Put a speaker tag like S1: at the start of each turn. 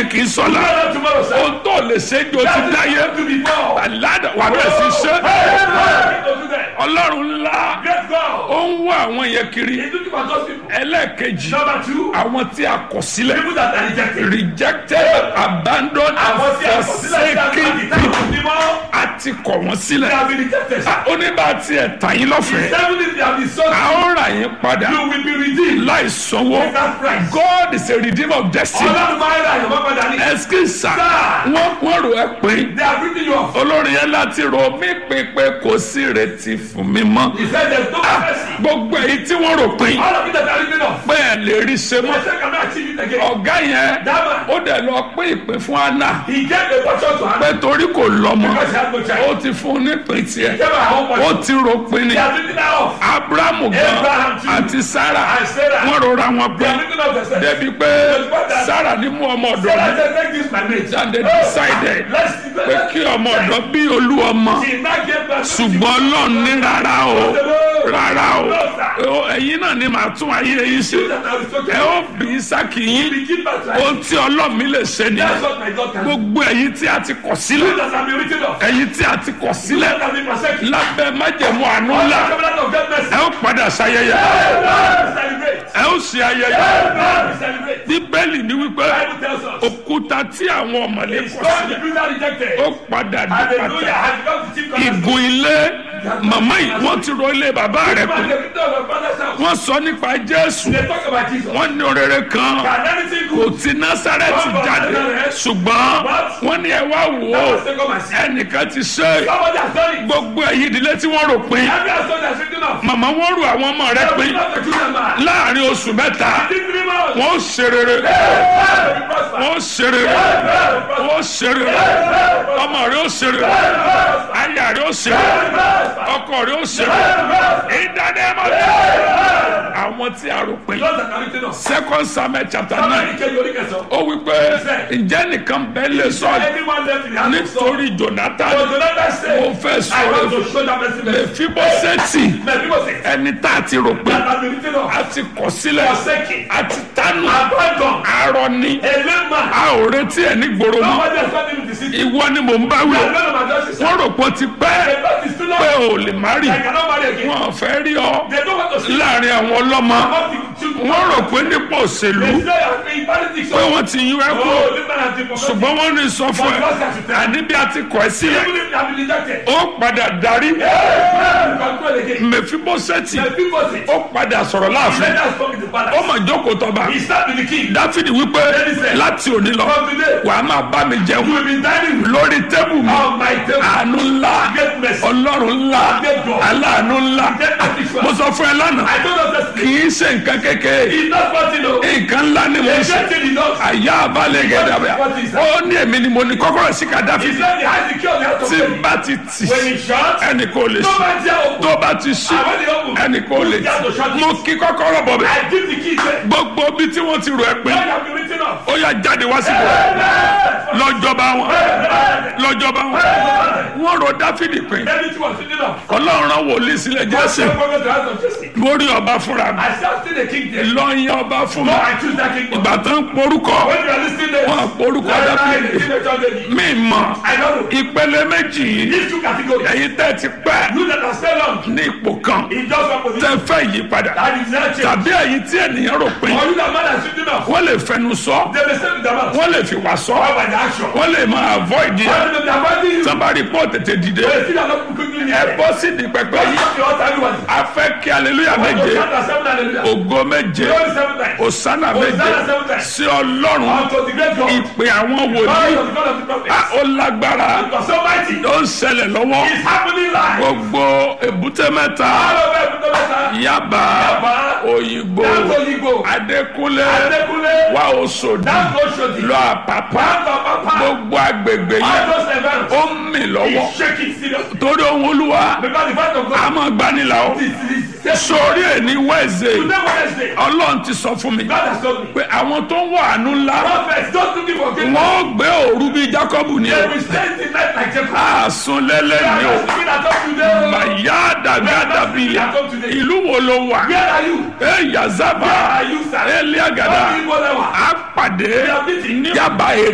S1: lónìí kì í sọ̀la
S2: Not tomorrow, sir.
S1: ohun tó lè ṣe jò ti
S2: That is
S1: dáyé
S2: what to before.
S1: àládà wà bẹ́ẹ̀ sí ṣe
S2: Hey, don't do that.
S1: ọlọ́run ńlá
S2: Great God.
S1: ó ń wá àwọn yẹn kiri
S2: He's looking for those people.
S1: ẹlẹ́ẹ̀kejì
S2: Number two,
S1: àwọn tí a kọ̀ sílẹ̀
S2: people that are rejected.
S1: rejected abandoned and
S2: Àwọn tí a kọ̀ sílẹ̀ tí a
S1: forsaken
S2: kọ̀ sílẹ̀ tí a kọ̀ sílẹ̀
S1: àti kọ̀ wọ́n sílẹ̀
S2: They have been rejected. sir.
S1: oníbà tí ẹ̀ tà yín lọ́fẹ̀ẹ́
S2: Seven days they have been sold.
S1: a ó rà yín padà
S2: You will be redeemed.
S1: láì sanwó
S2: Without price.
S1: God is a redeemer of destiny
S2: Ọlọ́run máa ń ra ìyọ̀mọ́ padà ní.
S1: ẹsikisa
S2: Sir.
S1: wọ́n wọ́n rò ẹ́ pín
S2: They have written you off.
S1: olórin yẹn láti rò mí pín pé kò sí ìrètí fún mi mọ́
S2: He said there's no mercy.
S1: gbogbo èyí tí wọ́n rò pín
S2: All of you that are written off.
S1: pé ẹ̀ lè rí ṣe mọ́
S2: They say cannot achieve it again.
S1: ọ̀gá yẹn
S2: That man,
S1: ó dẹ̀ lọ pín ìpín fún Anna
S2: he gave a portion to
S1: pé
S2: Hannah
S1: torí kò lọ́mọ
S2: because she had no
S1: ó
S2: child.
S1: ti fún un nípìn
S2: He
S1: tiẹ̀
S2: gave her her own
S1: ó
S2: portion.
S1: ti rò pín ni
S2: They have written her off.
S1: Abrahamu gan
S2: Abraham too.
S1: àti Sarah
S2: And Sarah.
S1: wọ́n rọra wọn
S2: They
S1: pín
S2: have written off themselves.
S1: débi pé Sarah ní mú ọmọ ọ̀dọ̀
S2: Sarah
S1: mi
S2: said, take this my mate.
S1: and they decided
S2: Let's
S1: pé kí ọmọ ọ̀dọ̀ bí olú ọmọ
S2: She now gave birth to
S1: ṣùgbọ́n Ọlọ́run ní rárá o rárá o ẹ̀yin náà ni màá tún ayé yín ṣe
S2: that I was talking
S1: ẹ
S2: about.
S1: ó bí Ísákì yín
S2: We give birth to her.
S1: ohun tí Ọlọ́run mi lè ṣe nìyẹn
S2: That's what my God can do.
S1: gbogbo ẹ̀yin tí a ti kọ̀ sílẹ̀
S2: You that have been written off.
S1: ẹ̀yin tí a ti kọ̀
S2: You
S1: sílẹ̀
S2: that have been forsaken.
S1: lábẹ́ májẹ̀mú àánú
S2: All
S1: ńlá
S2: the covenant of God mercy.
S1: ẹ ó padà ṣayẹyẹ
S2: We celebrate.
S1: ẹ ó ṣe ayẹyẹ
S2: We celebrate.
S1: bíbélì ní wípé
S2: Bible tells us.
S1: òkúta tí àwọn ọmọlé
S2: It's
S1: kọ̀
S2: God
S1: sílẹ̀
S2: the builder rejected.
S1: ó padà di
S2: Hallelujah.
S1: pàtàkì
S2: Has become the chief cornerstone.
S1: ìgùn ilé màmá yìí wọ́n ti ro ilé bàbá rẹ̀
S2: Man,
S1: pé
S2: the victor of our father's house.
S1: wọ́n sọ nípa Jésù
S2: They talk about Jesus.
S1: wọ́n ní orere kan
S2: Can anything
S1: kò
S2: good?
S1: ti Násárẹ́tì jáde ṣùgbọ́n wọ́n ní ẹ wá wò ó
S2: That was take up my sin.
S1: ẹnìkan ti ṣe é.
S2: Somebody has done it.
S1: gbogbo ẹ̀yin ìdílé tí wọ́n rò pin
S2: Every household has written off.
S1: màmá wọn rò àwọn ọmọ rẹ̀
S2: They
S1: pin
S2: will not the children man.
S1: láàrin oṣù mẹ́ta
S2: Within three months.
S1: wọ́n ó ṣe rere
S2: Hey, we prosper.
S1: wọ́n ó ṣe rere
S2: Hey, we prosper.
S1: wọ́n ó ṣe rere ọmọ rẹ̀ ó ṣe rere aya rẹ̀ ó ṣe rere ọkọ rẹ̀ ó ṣe rere ìdánimọ̀ àwọn tí a rò pin
S2: Those that are written off.
S1: second samuel chapter
S2: Somebody
S1: nine
S2: came to look at some.
S1: ó wí pé ǹjẹ́ nìkan bẹ́ẹ̀ lè sọ
S2: Anyone left in the house of Saul.
S1: nítorí jonathan
S2: But Jonathan said,
S1: ó fẹ́
S2: I
S1: sọ̀rọ̀
S2: want to show that mercy. mercy.
S1: mẹfibosẹti
S2: My people say,
S1: ẹni tá a ti rò pé
S2: that has been written off.
S1: a ti kọ̀ sílẹ̀
S2: Forsaken.
S1: a ti tánu
S2: Abandoned.
S1: arọ ni
S2: A lame man.
S1: a ò retí ẹ ní gbòòrò mọ́
S2: Nobody has found him in the city.
S1: ìwọ ni mò ń bá wí
S2: We
S1: o
S2: are none of our justice.
S1: wọ́n rò pé ó ti pẹ́
S2: The birth is too long.
S1: pé ò lè má rì
S2: I cannot marry again.
S1: wọn ò fẹ́ rí ọ
S2: They don't want to see.
S1: láàrin àwọn ọlọ́mọ
S2: About the children.
S1: wọ́n rò pé nípò òṣèlú
S2: They say I'm in politics.
S1: pé wọ́n ti yún ẹ kú
S2: Oh, this man has been forgotten.
S1: ṣùgbọ́n wọ́n ní sọ fún ẹ àní bí a ti kọ̀ ẹ́ sílẹ̀
S2: Even if they have been rejected.
S1: ó padà darí
S2: Hey, control again.
S1: mẹfibosẹti
S2: My people say,
S1: ó padà sọ̀rọ̀ láàfin
S2: let us come in the
S1: ó
S2: palace.
S1: mà jókòó tọba
S2: He sat with the king.
S1: dáfídì wípé láti òní lọ
S2: From today,
S1: wàá máa bá mi
S2: you
S1: jẹun
S2: will be dining with
S1: lórí tẹ́bù mi
S2: on my table.
S1: àánú ńlá
S2: Get mercy.
S1: ọlọ́run ńlá aláàánú ńlá
S2: Get mercy.
S1: mo sọ fún ẹ lánàá
S2: I told us
S1: kì
S2: yesterday.
S1: í ṣe nǹkan kékeré
S2: He's not fighting though.
S1: nǹkan ńlá ni mo
S2: He's
S1: ṣe
S2: getting the dogs.
S1: àyà àbálẹ̀ gẹ̀dàbẹ̀ ó ní èmi ni mo ní kọ́kọ́rọ́ sí ká
S2: He
S1: dáfídì
S2: said the high secure the house of
S1: tí
S2: God.
S1: n bá ti tì
S2: When he shot,
S1: ẹnì kò lè
S2: no
S1: ṣe
S2: man dare open.
S1: tó bá ti ṣe
S2: And when he open,
S1: ẹnì kò lè
S2: who's there to shut
S1: ṣe
S2: it?
S1: mo kí kọ́kọ́rọ́ bọ̀ bẹ̀
S2: I give the key there.
S1: gbogbo bí tí wọ́n ti rò ẹ́ pé
S2: God have been written off.
S1: ó yà jáde wá síbò lọ́jọ́ba wọn lọ́jọ́ba wọn wọ́n rò dáfídì pé
S2: Everything was written off.
S1: ọlọ́run rán wòlíì sílẹ̀
S2: God
S1: jésù
S2: said, "Forget the house of Jesse."
S1: lórí ọba fúnra mi
S2: I shall still the king there.
S1: lọ́yìn ọba fún
S2: No,
S1: mi
S2: I choose that kingdom.
S1: ìgbà tó ń porúkọ
S2: When you are listening there,
S1: wọn porúkọ
S2: right now,
S1: dáfídì
S2: the teenager baby.
S1: mi mọ̀
S2: I don't know.
S1: ìpele méjì yìí
S2: These two categories.
S1: ẹ̀yin tẹ́ ti pẹ́
S2: You that are still long
S1: ní ipò kan
S2: in just one
S1: tẹ́
S2: position.
S1: fẹ́ yípadà
S2: That is not change.
S1: tàbí ẹ̀yin tí ènìyàn rò pé
S2: Or you that man has written off.
S1: wọ́n lè fẹnu sọ
S2: They may say with their mouth.
S1: wọ́n lè fi wà sọ
S2: Or by the action.
S1: wọ́n lè máa avoid yẹ
S2: Or they may be avoiding you.
S1: sábàárì pọ̀ tètè dìde
S2: They still are not quickly
S1: ẹ
S2: here.
S1: bọ́ sí di pẹpẹ
S2: Don't
S1: yìí
S2: stop the altar, everyone.
S1: a fẹ́ kí aleluya
S2: When you
S1: méje
S2: shout at seven hallelujah.
S1: ògo méje
S2: Glory seven times.
S1: òsánà méje
S2: Hosanna seven times.
S1: sí ọlọ́run
S2: Unto the great God.
S1: ìpè àwọn
S2: God
S1: wòlíì
S2: of the God of the prophets.
S1: a ó lágbára
S2: Because so mighty.
S1: ó ń ṣẹlẹ̀ lọ́wọ́
S2: It's happening live.
S1: gbogbo èbúté mẹ́ta
S2: All over every time.
S1: yaba
S2: Yaba,
S1: òyìnbó
S2: That's Oyigbo.
S1: adékúnlé
S2: Adekunle.
S1: wà òṣòdì
S2: That's Oshodi.
S1: lọ àpàpà
S2: That's Papa.
S1: gbogbo agbègbè
S2: All
S1: yẹn
S2: those events.
S1: ó ń mì lọ́wọ́
S2: He's shaking seriously.
S1: torí ohun olúwa
S2: Because the fact of
S1: a
S2: God
S1: máa gbanilà ó
S2: is is is
S1: sórí ẹni wẹ́ẹ̀sẹ̀
S2: Today Wednesday.
S1: ọlọ́run ti sọ fún mi
S2: God has told me.
S1: pé àwọn tó ń wà àánú ńlá
S2: Prophets don't looking for great.
S1: wọ́n ó gbé òru bíi jákọ́bù ní
S2: They
S1: o
S2: will stay the night like Jacob.
S1: àsùn lẹ́lẹ́ ní o
S2: Speaking at us today.
S1: màyà dàgádà bíi ìlú wo ló wà
S2: Where are you?
S1: ẹ yazaba
S2: Where are you, sir?
S1: ẹ lé àgàdà
S2: Don't you go there.
S1: á pàdé
S2: We are meeting.
S1: ní yaba èrè.